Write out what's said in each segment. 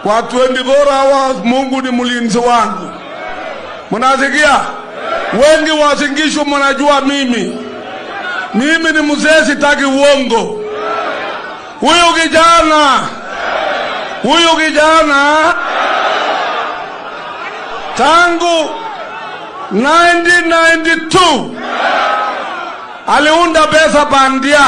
kwa 24 hours. Mungu ni mlinzi wangu, mnasikia? Wengi wasingishwa, mnajua mimi mimi ni mzee, sitaki uongo. Huyu kijana huyu kijana tangu 1992 aliunda pesa bandia.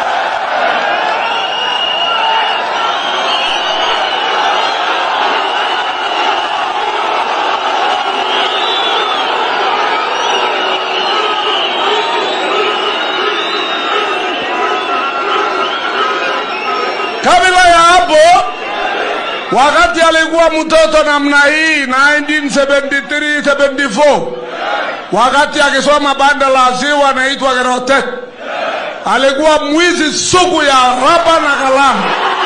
Kabla ya hapo, wakati alikuwa mtoto namna hii 1973 74 wakati akisoma banda la ziwa anaitwa Gerotek, alikuwa mwizi sugu ya raba na kalamu.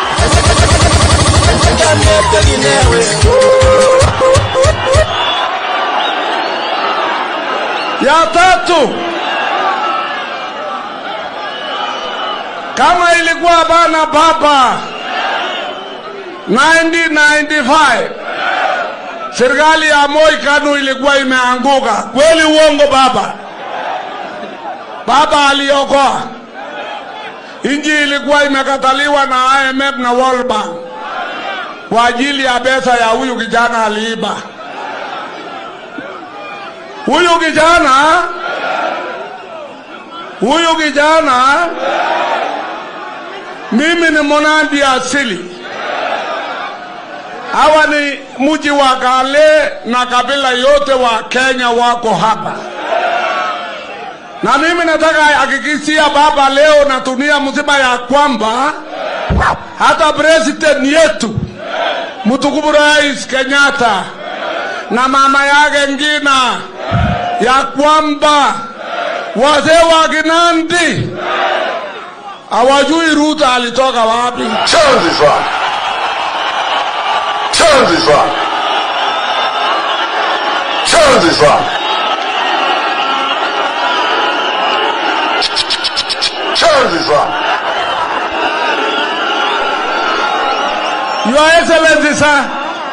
Ya tatu, kama ilikuwa bana baba 1995 serikali ya Moi Kanu ilikuwa imeanguka kweli, uongo baba? Baba aliokoa inji, ilikuwa imekataliwa na IMF na World Bank kwa ajili ya pesa ya huyu kijana aliiba. Huyu kijana huyu kijana, mimi ni Monandi asili hawa ni mji wa Kale na kabila yote wa Kenya wako hapa, na mimi nataka hakikishia baba leo na dunia mzima ya kwamba hata president yetu mtukufu Rais Kenyatta na mama yake Ngina ya kwamba wazee wa Kinandi hawajui Ruto alitoka wapi. Chanzi sana. Chanzi sana. Chanzi sana. Chanzi sana. Your Excellency sir,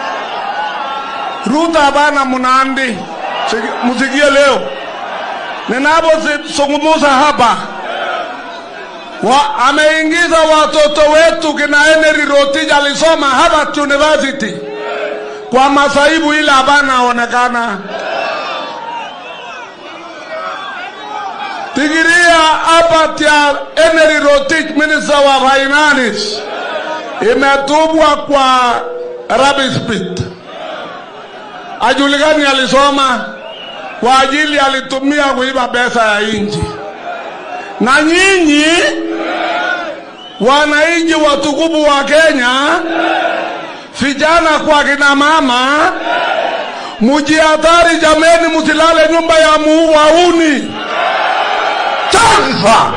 Ruto hapana Mnandi, Siki- msikie leo ninapozungumza hapa wa, ameingiza watoto wetu kina Henry Rotich alisoma Harvard University kwa masaibu ile hapana onekana. Digiria hapa ya Henry Rotich, minister wa finance imetubwa kwa rubbish pit. Ajulikani alisoma kwa ajili alitumia kuiba pesa ya inji. Na nyinyi wananchi watukufu wa Kenya, vijana kwa kina mama, mujihadhari jameni, msilale nyumba ya muuauni. Chanzi sana.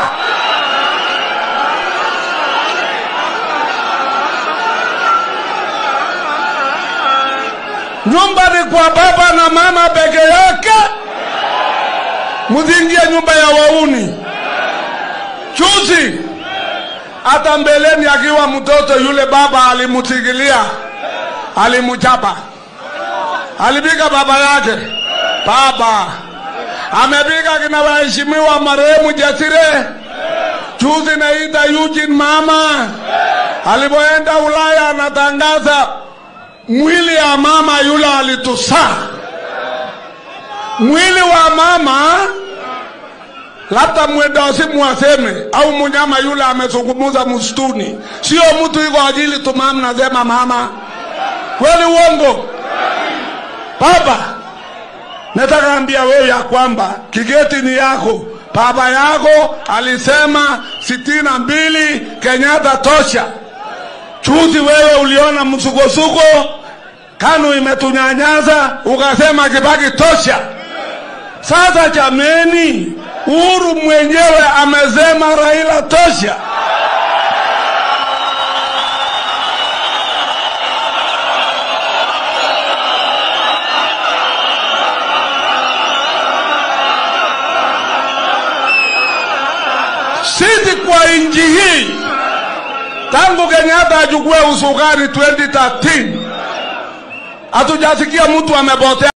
Nyumba ni kwa baba na mama peke yake, msiingie nyumba ya wauni. Juzi hata mbeleni akiwa mtoto yule baba alimutigilia, alimchapa, alipiga baba yake. Baba amepiga kina waheshimiwa marehemu Jasire. Juzi naita Eugene mama alipoenda Ulaya anatangaza mwili ya mama yule alitusaa. Mwili wa mama labda mwendasimu aseme au munyama yule amezungumuza msituni, sio mtu iko ajili tumam nasema mama. Kweli uongo? Baba, nataka ambia wewe ya kwamba kigeti ni yako. Baba yako alisema sitini na mbili Kenyatta tosha. Juzi wewe uliona msukosuko, KANU imetunyanyaza, ukasema Kibaki tosha. Sasa jameni, Uhuru mwenyewe amesema Raila tosha. Sisi kwa nchi hii Tangu Kenyatta achukue usukani 2013 hatujasikia mtu amepotea